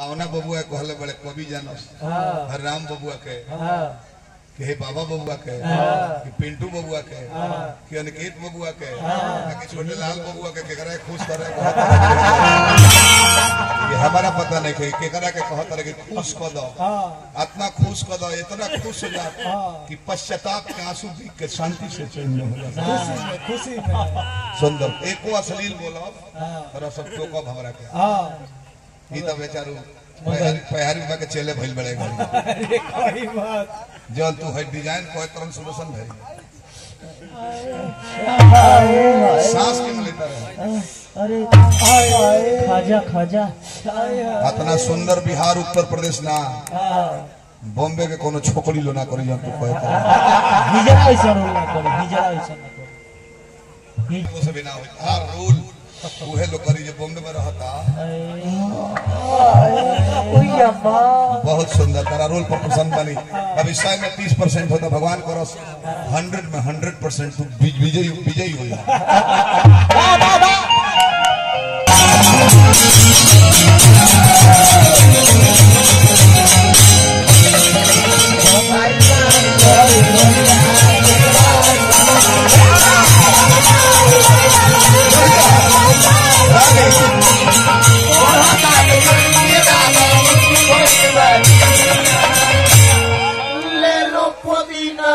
कौना बबुआ कहले बड़े कवि जानस हाँ राम बबुआ के हाँ कि हे बाबा बबुआ के हाँ। कि पिंटू बबुआ के हाँ। कि अनिकेत बबुआ के हाँ। कि छोटे लाल बबुआ के केकरा के खुश करे ये हमारा पता नहीं कि केकरा के कहत रहे कि खुश कर दो हाँ आत्मा खुश कर दो इतना खुश हो जा हाँ। कि पश्चाताप के आंसू देख के शांति से चैन में हो जाता खुशी में खुशी में सुंदर एको अश्लील बोलो हाँ और सब तो कब हमरा के हाँ ई तो बेचारू पहरी पहरी बा के चले भइल बड़े गड़ी अरे कोई बात जौन तू है डिजाइन कोई तरह सोल्यूशन भरी सांस के लेता रहे अरे आए आए खाजा खाजा आए इतना सुंदर बिहार उत्तर प्रदेश ना हाँ बॉम्बे के कोनो छोकरी लो ना करी जौन तू कहे तो हिजरा ऐसा रोल ना करे हिजरा ऐसा ना करे वो से बिना होई हर रूल उहे लोग करी जो बॉम्बे में रहता ओई अम्मा बहुत सुंदर तारा रोल पर पसंद बनी अभी सौ में तीस परसेंट होता भगवान करो हंड्रेड में हंड्रेड परसेंट तू विज- विजयी विजयी हुई ले लो पुदीना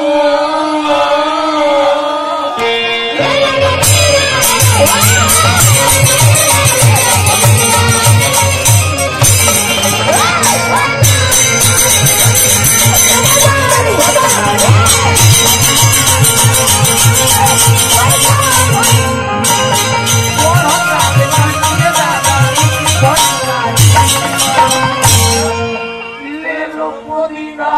ले लो पुदीना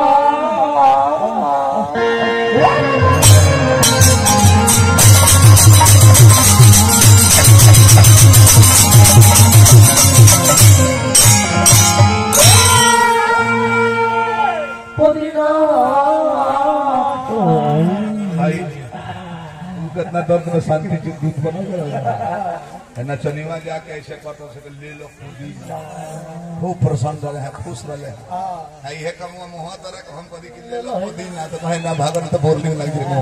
पुदीना भाई तू कितना दर्द में शांति से दूध बना है ना चनीवा जाके ऐसे कटो से कि ले लो पुदीना खूब प्रसन्न रहे हैं खुश रहे हैं आई है कमुआ मुहा तरह के हम कभी कि ले लो पुदीना तो कहे ना भागन तो बोलने लग जाए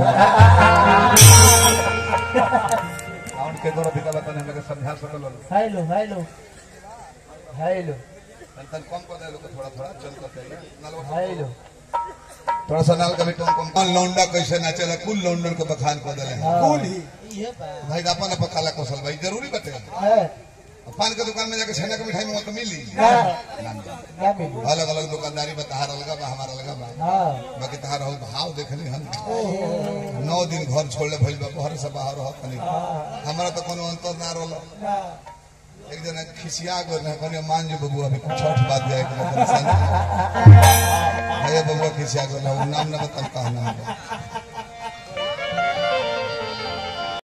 और के करो दिखा बता हमें समझा सकल हेलो हेलो हेलो तन कम कर दे लोग थोड़ा थोड़ा चल करते हैं नलवा हेलो थोड़ा सा नाल कभी टोन कम कौन लौंडा कैसे नाचेला कुल लौंडन के बखान कर देले कुल ही ये बा भाई अपन अपन काला कौशल भाई जरूरी बते है पान के दुकान में जाके छेना के मिठाई में तो मिली ना ना मिली। ना मिली अलग अलग दुकानदारी बा तहार अलग बा हमार अलग बा हाँ बाकी तहार हो भाव देखली हम नौ दिन घर छोड़ले भइल बा घर से बाहर हो कनी हमरा तो कोनो अंतर ना रहल ना एक जना खिसिया गो ना कनी मान जो बबू अभी छठ बात जाए के मतलब संग भैया बबुआ खिसिया गो ना उ नाम ना बता कहना